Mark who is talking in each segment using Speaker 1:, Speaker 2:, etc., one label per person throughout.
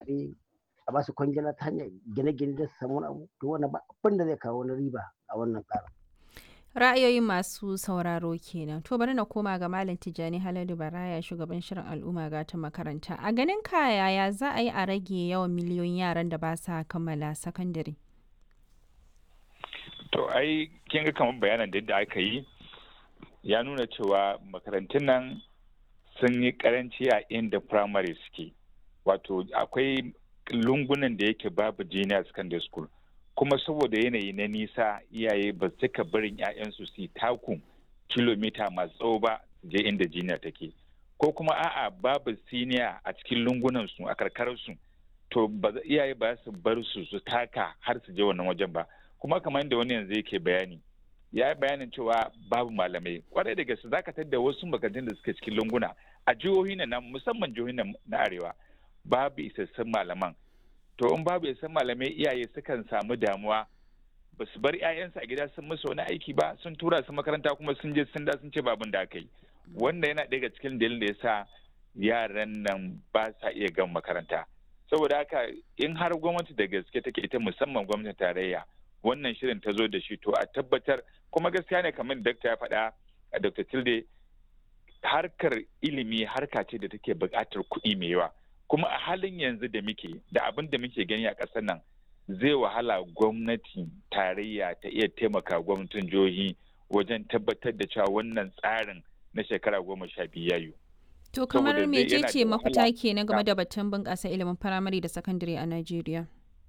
Speaker 1: kuɗaɗe a ba su kwangila ta hanyar gine-gine da su samu wani abu to wannan ba abin da zai kawo wani riba a wannan tsarin.
Speaker 2: ra'ayoyin masu sauraro kenan to bari na koma ga malam tijjani haladu baraya shugaban shirin al'umma ga ta makaranta a ganin ka yaya za a yi a rage yawan miliyoyin yaran da ba sa kammala sakandare
Speaker 3: to ai kin ga kamar bayanan da aka yi ya nuna cewa makarantun nan sun yi karanci a inda primary suke wato akwai lungunan da yake babu junior secondary school kuma saboda yanayi na nisa iyaye ba su cika barin 'ya'yansu su taku kilomita masu tsawo ba je inda jiniya take ko kuma a'a babu siniya a cikin lungunan su a karkararsu to iyaye ba su bar su su taka har su je wannan wajen ba kuma kamar yadda wani yanzu yake bayani ya yi bayanin cewa babu malamai kwarai da gaske zaka tadda wasu makarantun da suke cikin lunguna a jihohi na musamman jihohi na arewa babu isassun malaman to in babu isassun malamai iyaye sukan samu damuwa ba su bar 'ya'yansu a gida sun musu wani aiki ba sun tura su makaranta kuma sun je sun da sun ce babin da aka yi wanda yana daga cikin dalilin da ya sa yaran nan ba sa iya gan makaranta saboda haka in har gwamnati da gaske take ita musamman gwamnatin tarayya wannan shirin ta zo da shi to a tabbatar kuma gaskiya ne kamar dakta ya faɗa a dr tilde harkar ilimi harka ce da take buƙatar kuɗi mai yawa kuma a halin yanzu da muke da abin da muke gani a ƙasar nan zai wahala gwamnati tarayya ta iya taimaka gwamnatin jihohi wajen tabbatar da cewa wannan tsarin na shekara goma sha biyu yayu.
Speaker 2: To kamar mecece mafita ke na game da batun bunƙasa ilimin firamare da sakandare a Najeriya?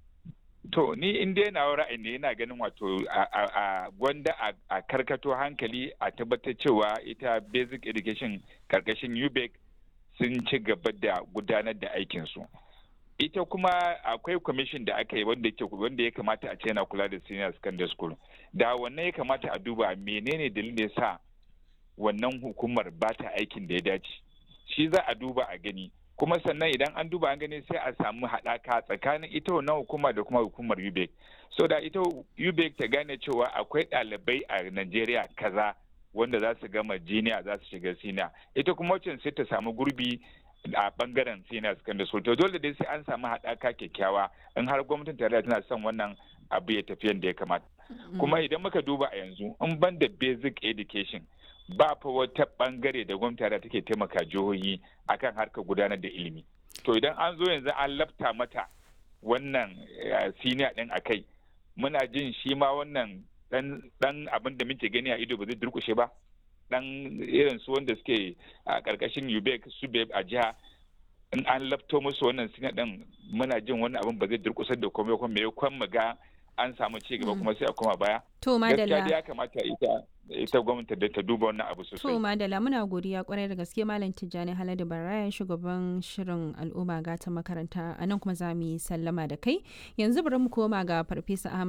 Speaker 3: To ni in dai na ra'ayi ne yana ganin wato a gwanda a karkato hankali a tabbatar cewa ita basic education karkashin UBEC sun ci gaba da gudanar da aikinsu. ita kuma akwai kwamishin da aka yi wanda ke wanda ya kamata a ce yana kula da senior secondary school da wannan ya kamata a duba menene dalilin da ya sa wannan hukumar ba ta aikin da ya dace shi za a duba a gani kuma sannan idan an duba an gani sai a samu haɗaka tsakanin ita wannan hukuma da kuma hukumar UBEC so da ita UBEC ta gane cewa akwai ɗalibai a Najeriya kaza wanda za su gama jiniya za su shiga siniya ita kuma wacce sai ta samu gurbi a bangaren senior secondary school to dole dai sai an samu haɗaka kyakkyawa in har gwamnatin tarayya tana son wannan abu ya tafi yadda ya kamata kuma idan muka duba a yanzu in ban da basic education ba fa wata bangare da gwamnati tarayya take taimaka jihohi akan harkar gudanar da ilimi to idan an zo yanzu an lafta mata wannan senior din akai muna jin shi ma wannan dan abin da muke gani a ido ba zai durkushe ba dan irin su wanda suke a karkashin UBEC su a jiha in an lafto musu wannan sina din muna jin wani abin ba zai durkusar da komai kuma me kwan mu ga an samu ci gaba kuma sai a koma baya
Speaker 2: to madalla
Speaker 3: ya kamata ita ita gwamnati da ta duba wannan abu sosai
Speaker 2: to madalla muna godiya kwarai da gaske malam Tijjani Haladu Baraya shugaban shirin al'umma gata makaranta anan kuma za mu yi sallama da kai yanzu bari mu koma ga farfesa Ahmad